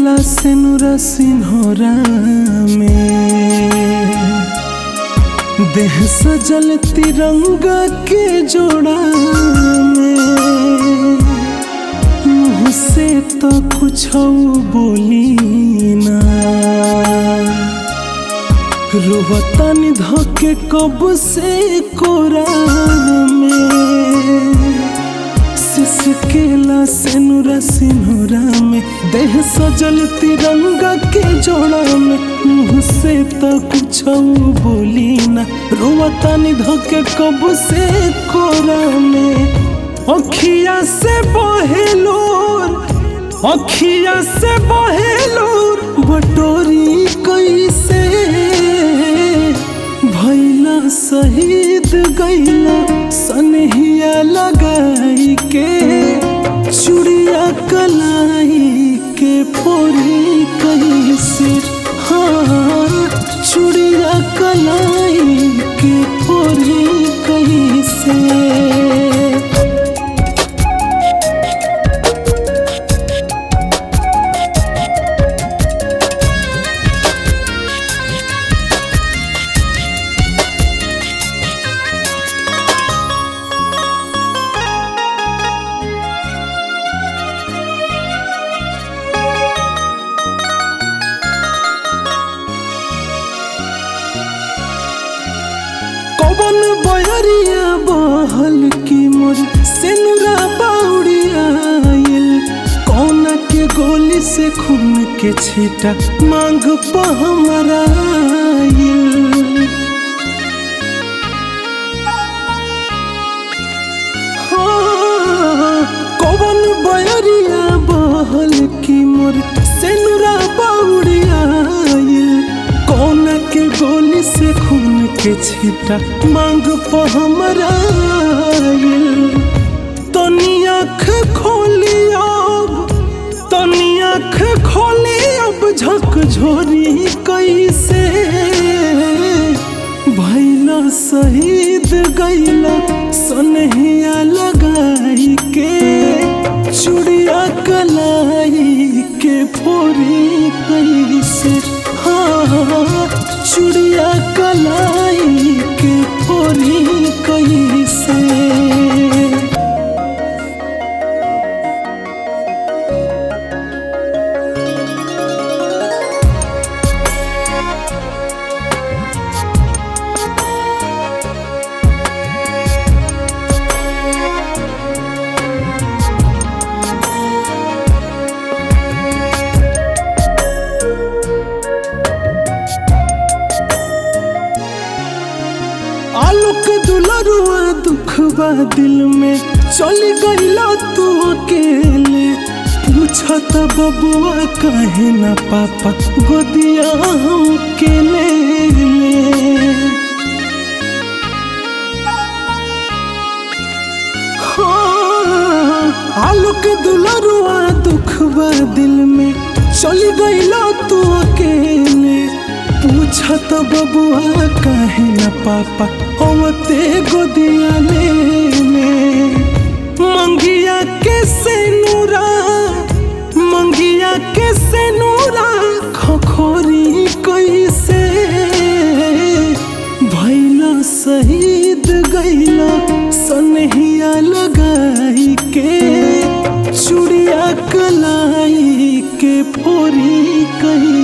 केला सेनुरा सिन्होरा में देह सजल तिरंगा के जोड़ा में मुँह से तो कुछ बोली ना रोवतानी धके कब से कोरा में सिसकेला सेनुरा सिन्होरा में देह सजल तिरंगा के जोड़ा में मुँह से तो कुछ बोली ना रोवतानी धके कब से कोरा में अखिया से बहेलोर अखिया से बहेलोर बटोरी कैसे भैला शहीद गैला सनहिया लगाई के चुड़िया कलाई के फोरी कैसे हाँ चुड़िया कलाई के फोरी कैसे कौन बयरिया बहल की मोर सेनुरा बाउरिया आइल कौन के गोली से खून के छीटा मांग प हमरा आइल हाँ, कौन बयरिया बहल की मोर सेनुरा बाउरिया आइल कौन के गोली से खून के छीटा मांग प हमरा आइल तनी आँख खोली अब तनी आँख खोली अब झक झोरी कैसे भैला शहीद गैला सनहिया लगाई के चुड़िया कलाई के फोरी कैसे हाँ चुड़िया कलाई के फोरी कैसे आलोक दुलरुआ दुख बा दिल में चली गईला तू अकेले पूछत बबुआ कहे ना पापा गोदिया हम के ले ले हाँ, आलोक दुलरुआ दुख बा दिल में चली गईला तू अकेले पूछत बबुआ कहे न पापा होते गोदिया ले ले मंगिया के से नूरा मंगिया के से नूरा खखोरी कैसे भैला शहीद गैला सनहिया लगाई के चुड़िया कलाई के फोरी कही